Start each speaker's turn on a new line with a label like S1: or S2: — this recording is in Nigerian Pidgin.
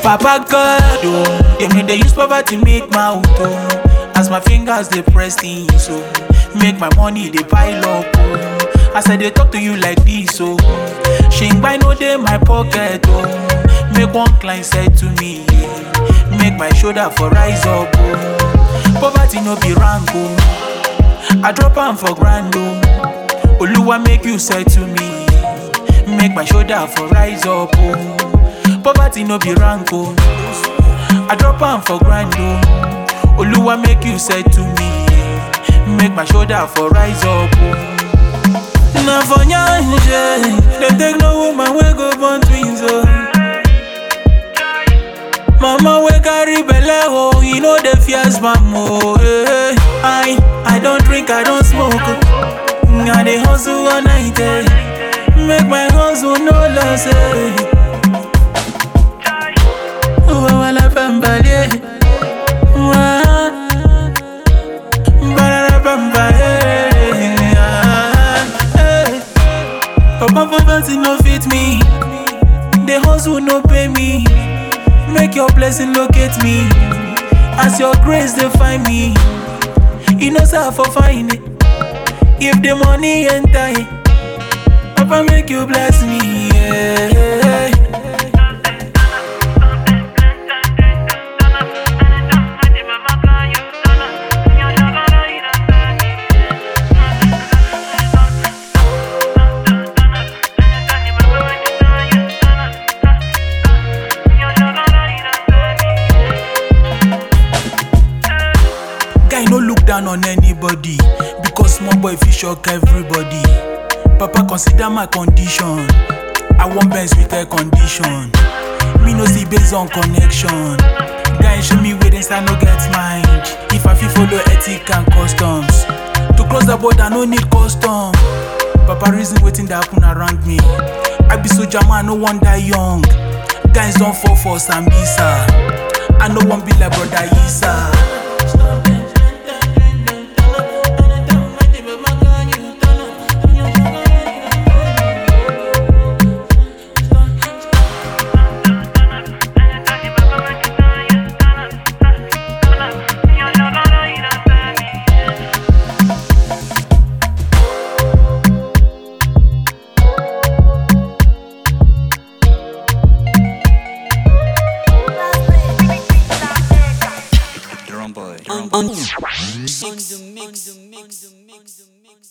S1: Papa God, oh, them know they use poverty make mouth, oh. As my fingers they press things, so make my money they pile up, oh. As I they talk to you like this, oh. Shing by no day my pocket, oh. Make one client say to me, yeah. Make my shoulder for rise up, oh. Poverty no be rank, oh. I drop am for grand, oh. Oluwa make you say to me, make my shoulder for rise up, oh. Poverty no be rank, oh. I drop am for grand, oh. Oluwa make you say to me, make my shoulder for rise up, oh. Na for nyanje, dem take no woman wey go born twins, oh. Mama wey carry belle, oh, you know the fears, mama, oh. eh. I, I don't drink, I don't smoke, oh. I dey hustle all night, eh. Make my hustle no loss, eh. Oh, wala pambale. Wah. Barara pamba, eh. Ah, eh. Papa poverty no fit me. The hustle no pay me. Make your blessing locate me. As your grace dey find me. You know say I for find it. If the money enter, eh, Papa make you bless me. Yeah. Guy no look down on anybody because small boy fit shock everybody. Papa consider my condition. I want Benz with air condition. Me no see based on connection. Guy show me where inside no get mind. If I fit follow ethic and customs. To cross the border no need custom. Papa reason wetin dey happen around me. I be soldier man, no wan die young. Guys don fall for Sambisa. I no wan be like brother Isa.
S2: Drum boy. Drum boy.
S3: On, on, on the mix.